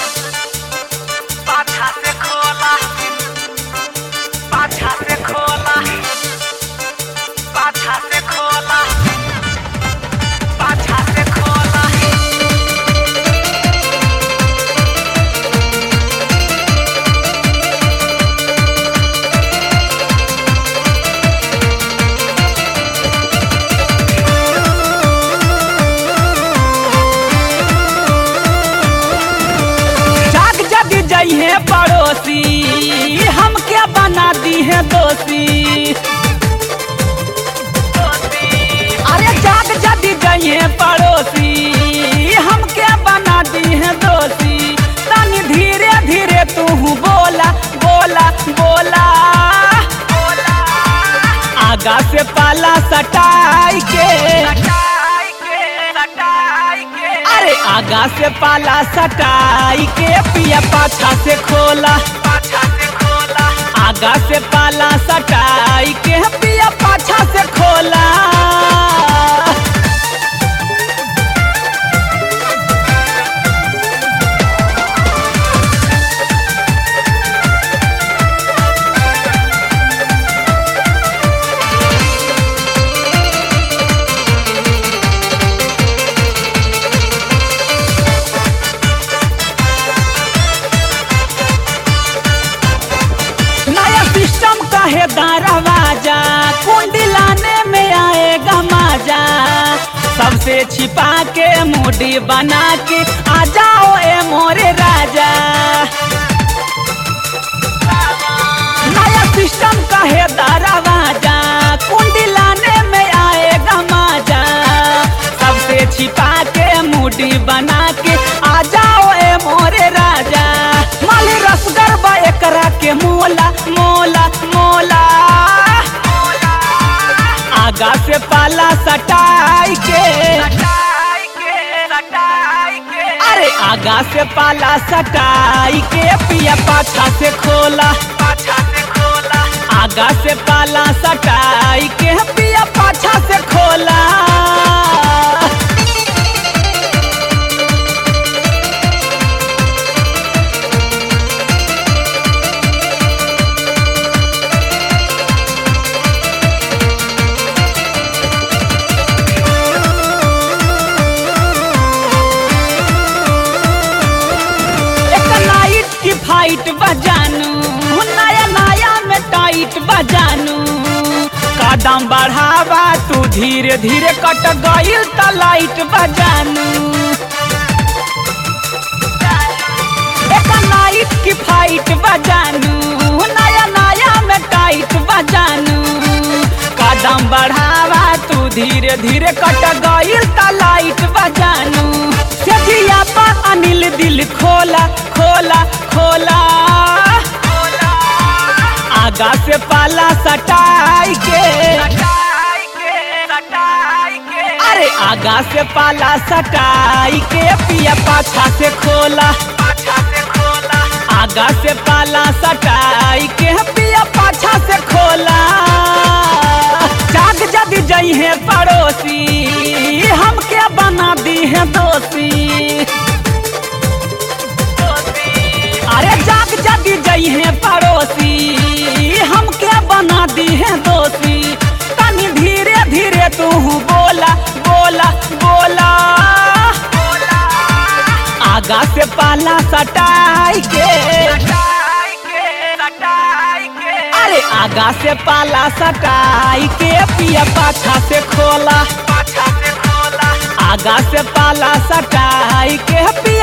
पाछा से खोला पाछा से खोला पाछा से खोला पाछा से खोला जाग जग जइहे पड़ोसी हम क्या बना दी है दोषी अरे जाग जग जइहे पड़ोसी हम क्या बना दी है दोषी तनी धीरे धीरे तू बोला बोला बोला आगा से पाला सटाई के सटाई के सटाई के अरे आगा से पाला सटाई के पिया पाछा से खोला पाछा से खोला आगा से पाला सटाई के पिया पाछा से खोला नया सिस्टम कहे दरवाजा कुंडी लाने में आएगा मजा सबसे छिपा के मूडी बना के आ जाओ ए मोरे राजा नया सिस्टम कहे दरवाजा कुंडी लाने में आएगा मजा सबसे छिपा के मूडी बना के आ जाओ ए मोरे राजा माली रसगर बा एकरा के मोला मोला मोला आगा से पाला सटाई के सटाई के सटाई के अरे आगा से पाला सटाई के पिया पाछा से खोला पाछा से खोला आगा से पाला सटाई के पिया पाछा से खोला एक नाइट की फाइट बजानू नया नया में टाइट बजानू कदम बढ़ावा तू धीरे धीरे कट गईल त लाइट बजानू एक नाइट की फाइट बजानू नया नया में टाइट बजानू कदम बढ़ावा तू धीरे धीरे कट गईल त लाइट बजानू सेठिया पर अनिल दिल खोला खोला खोला आगा से पाला सटाई के सटाई के सटाई के अरे आगा से पाला सटाई के पिया पाछा से खोला पाछा से खोला आगा से पाला सटाई के पिया पाछा से खोला जाग जग जई है पड़ोसी हम क्या बना दी है दोषी अरे जाग जग जई है पड़ोसी हम क्या बना दी है दोषी तनी धीरे धीरे तू बोला बोला बोला आगा से पाला सटाई के सटाई के सटाई के अरे आगा से पाला सटाई के पिया पाछा से खोला पाछा से खोला आगा से पाला सटाई के पिया